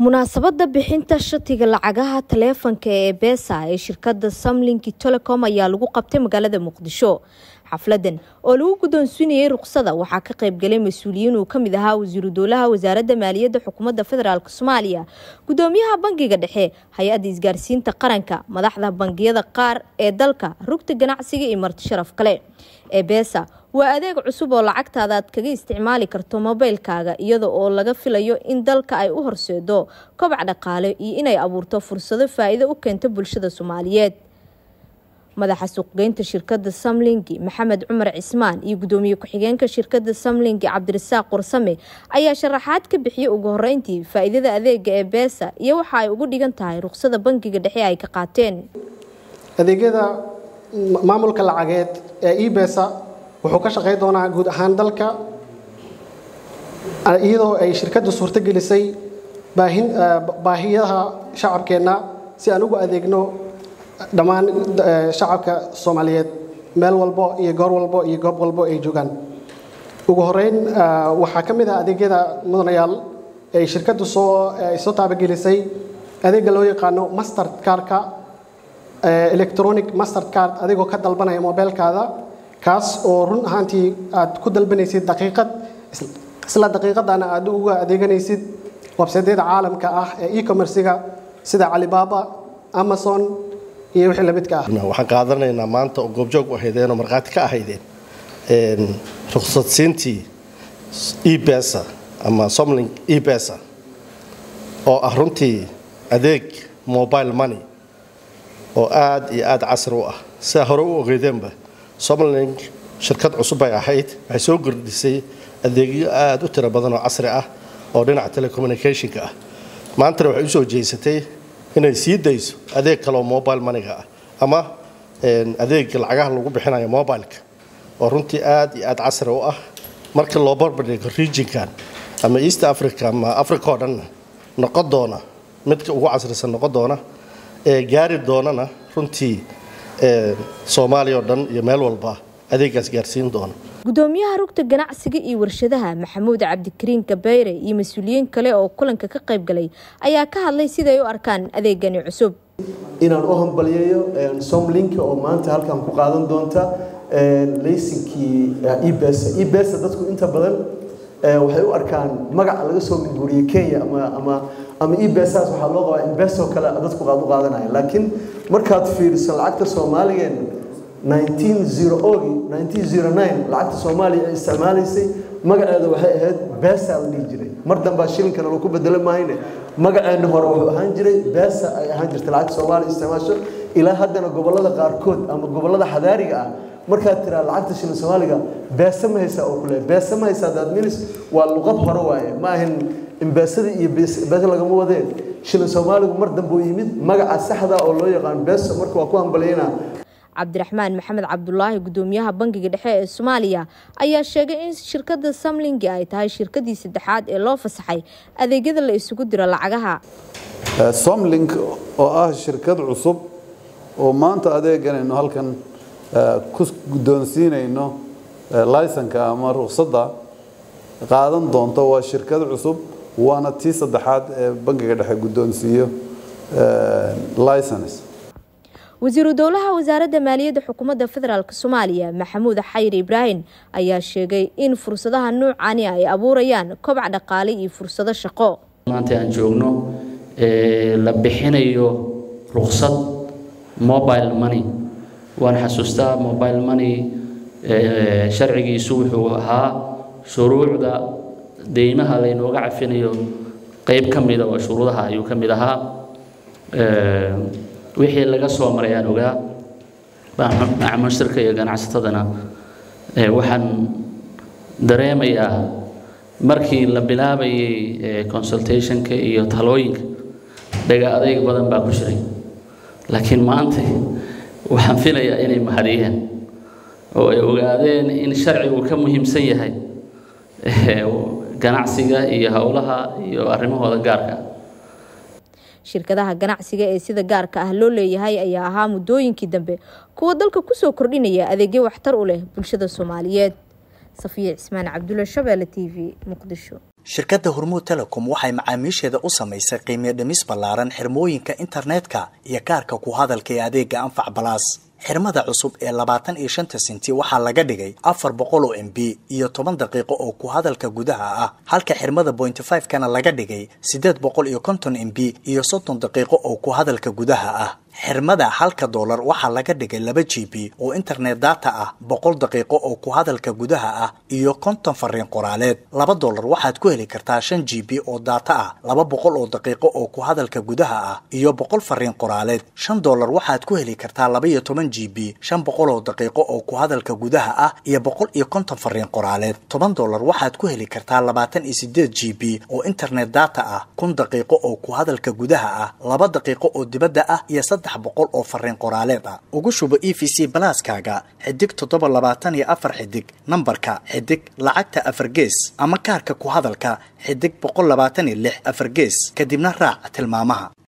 munaasabada bixinta shatiga lacagaha taleefanka ee beesa ee shirkada samlink telecom ayaa lagu qabtay magaalada muqdisho xafladan oo lagu guddoonsiinayay ruqsada waxaa ka qaybgalay mas-uuliyiin uu kamid ahaa wasiiru dowlaha wasaaradda maaliyadda xukuumadda federaalk soomaaliya gudoomiyaha bangiga dhexe hay-adda isgaarsiinta qaranka madaxda bangiyada qaar ee dalka rugta ganacsiga iyo marti sharaf kale ee beesa waa adeeg cusub oo lacagtaada aad kaga isticmaali karto mobeylkaaga iyada oo laga filayo in dalka ay u horseedo kobac dhaqaale iyo inay abuurto fursado faa-iido u keento bulshada soomaaliyeed madaxa suuqgeynta shirkada samlingi maxamed cumar cismaan iyo gudoomiye ku-xigeenka shirkada samlingi cabdirasaaq qursame ayaa sharaxaad ka bixiyay ugu horeyntii faa-iidada adeega ee beesa iyo waxa ay ugu dhigan tahay ruqsada bangiga dhexe ay ka qaateen adeegyada maamulka lacageed ee ebesa wuxuu ka shaqayn doonaa guud ahaan dalka iyadoo ay shirkaddu suurto gelisay baahiyaha shacabkeenna si aan ugu adeegno dhammaan shacabka soomaaliyeed meel walbo iyo goor walbo iyo goob walbo ay joogaan ugu horeyn waxaa ka mid ah adeegyada mudanayaal ay shirkaddu soo soo taabagelisay adeegga loo yaqaano master cardka electronic master card adigoo ka dalbanaya mobeelkaada kaas oo run ahaantii aad ku dalbanaysid daqiiqad isla daqiiqadana aad uga adeeganaysid websaydyada caalamka ah ee e-commerciga sida calibaaba amazon iyo wixii lamidka ah waxaan qaadanaynaa maanta oo goobjoog u ahaydeen oo markhaati ka ahaydeen ruqsadsiintii ebesa ama somlink ebesa oo ah runtii adeeg mobile money oo aad iyo aad casri u ah sidaa hore u ogeydeenba somlink shirkad cusub ay ahayd waxay soo gordhisay adeegyo aada u tiro badan oo casri ah oo dhinaca telecommunicationka ah maantana waxay usoo jeysatay inay sii dayso adeeg kaleoo mobile moneyga ah ama adeega lacagaha lagu bixinayo mobileka oo runtii aad iyo aad casri u ah marka loo barbardhigo regionkan ama east africa ama africa oo dhanna noqon doona midka ugu casrisan noqon doona ee gaari doonana runtii soomaaliya oo dhan iyo meel walba adeegaas gaarsiin doona gudoomiyaha rugta ganacsiga iyo warshadaha maxamuud cabdikariin kabeyre iyo mas-uuliyiin kale oo kulanka ka qayb galay ayaa ka hadlay siday u arkaan adeegani cusub inaan u hambaliyayo somlink oo maanta halkan ku qaadan doonta laysinkii ebesa ebesa dadku inta badan waxay u arkaan magaca laga soo minguuriyey kenya ama ama ama ebesas waxaa loo qabaa investor kale dadku qaad u qaadanaya laakiin markaad fiiriso lacagta soomaaligeen 1909 lacagta soomaaliya ay isticmaalaysay magaceeda waxay ahayd beesa la dhihi jiray mar dambaa shilinkana lagu bedelo maahayne magaceena hore wuxuu ahaan jiray beesa ay ahaan jirtay lacagta soomaaliya isticmaasho ilaa haddana gobollada qaarkood ama gobollada xadaariga ah markaad tiraa lacagta shilin soomaaliga beesa ma haysaa oo kule beesa ma haysaa daadminis waa luqad hore waaye ma ahan imbeesadii iyo beesa lagama wadeen shilin soomaaligu mar dambe uu yimid magaca saxda oo loo yaqaan beesa marka waa ku hambalyaynaa cabdiraxmaan maxamed cabdulaahi gudoomiyaha bangiga dhexe ee soomaaliya ayaa sheegay in shirkada samlingi ay tahay shirkadii saddexaad ee loo fasaxay adeegyada la isugu diro lacagaha somlink oo ah shirkad cusub oo maanta adeeganayno halkan ku guddoonsiinayno laysanka ama ruqsadda qaadan doonto waa shirkad cusub waana tii saddexaad ee bangiga dhexe guddoonsiiyo license wasiiru dowlaha wasaaradda maaliyadda xukuumadda federaalk soomaaliya maxamuud xayir ibraahim ayaa sheegay in fursadaha nuucani ay abuurayaan kobac dhaqaale iyo fursado shaqo maanta aan joogno la bixinayo ruqsad mobile money waan xasuustaa mobile money sharcigiisu wuxuu ahaa shuruucda deymaha laynooga cafinayo qeyb ka mida oo shuruudaha ayuu ka mid ahaa wixii laga soo maray aan ogaa macmushtarka iyo ganacsatadana waxaan dareemayaa markii la bilaabayay consultationka iyo talooyinka dhaga adeyg badan baa ku jiray laakiin maanta waxaan filayaa inay mahadiyeen oo ay ogaadeen in sharcigu ka muhiimsan yahay ganacsiga iyo howlaha iyo arrimahooda gaarka shirkadaha ganacsiga ee sida gaarka ah loo leeyahay ayaa ahaa muddooyinkii dambe kuwa dalka kusoo kordhinaya adeegyo waxtar u leh bulshada soomaaliyeed safiya cismaan cabdulla shabeelle t v muqdisho shirkadda hormuud telecom waxay macaamiisheeda u samaysay qiimiyo dhimis ballaaran xirmooyinka internetka iyo kaarka ku hadalka ee adeega anfac balaas xirmada cusub ee labaatan iyo shanta senti waxaa laga dhigay afar boqol oo m b iyo toban daqiiqo oo ku hadalka gudaha ah halka xirmada pointy five kana laga dhigay siddeed boqol iyo konton m b iyo soddon daqiiqo oo ku hadalka gudaha ah xirmada halka doolar waxaa laga dhigay laba g b oo internet data ah boqol daqiiqo oo ku hadalka gudaha ah iyo konton fariin qoraaleed laba doolar waxaad ku heli kartaa shan g b oo data ah laba boqol oo daqiiqo oo ku hadalka gudaha ah iyo boqol fariin qoraaleed shan doolar waxaad ku heli kartaa laba iyo toban g b shan boqol oo daqiiqo oo ku hadalka gudaha ah iyo boqol iyo konton fariin qoraaleed toban doolar waxaad ku heli kartaa labaatan iyo sideed g b oo internet data ah kun daqiiqo oo ku hadalka gudaha ah laba daqiiqo oo dibadda ah iyo saddex boqol oo fariin qoraaleed ah ugu shubo e v c balaaskaaga xidig toddoba labaatan iyo afar xidig nambarka xidig lacagta afar gees ama kaarka ku hadalka xidig boqol labaatan iyo lix afar gees kadibna raac tilmaamaha